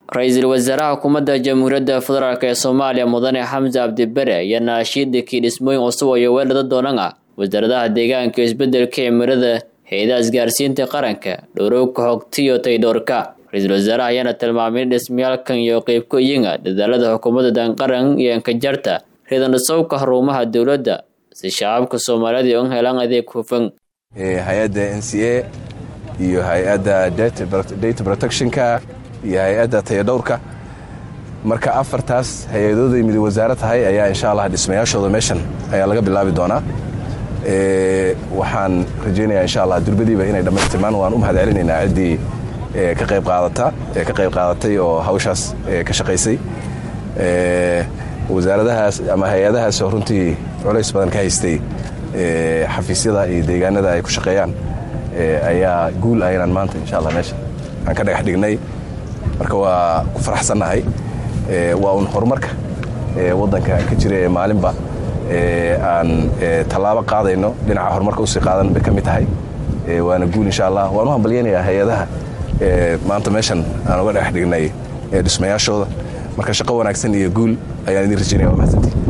ra-iisul wasaaraha xukuumadda jamhuuriyadda federaalk ee soomaaliya mudane xamse cabdibere ayaa naashiidakii dhismooyin cusub iyo weelada doonana wasaaradaha deegaanka iyo isbedelka cimilada hay-adaha isgaarsiinta qaranka dhowrowka hogtiyo taydhoorka ra-iisul wasaaraha ayaana tilmaamay in dhismayaalkan iyo qeybku iyaga dadaalada xukuumadda danqaran iyo ankajarta ridanasowka xarumaha dowladda si shacabka soomaaliyeed u helaan adeeg hufan hay-adda n c a iyo hay-adda data protectionka iyo hay-adda tayadhowrka marka afartaas hay-adooday mid wasaaro tahay ayaa insha allah dhismayaashooda meeshan ayaa laga bilaabi doonaa waxaan rajaynayaa insha allah durbadiiba inay dhammaystirmaan waan u mahad celinaynaa ciddii ka qayb qaadata ee ka qayb qaadatay oo hawshaas ka shaqaysay wasaaradahaas ama hay-adahaas oo runtii culays badan ka haystay xafiisyada iyo deegaanada ay ku shaqeeyaan ayaa guul ah inaan maanta insha allah meesha aan ka dhagax dhignay marka waa ku faraxsannahay waa un horumarka waddanka ka jira ee maalinba aan tallaabo qaadayno dhinaca horumarka usii qaadan bay ka mid tahay waana guul insha allah waan u hambalyaynayaa hay-adaha maanta meeshan aan uga dhagax dhignay dhismayaashooda marka shaqo wanaagsan iyo guul ayaan idin rajaynaya waa mahadsantii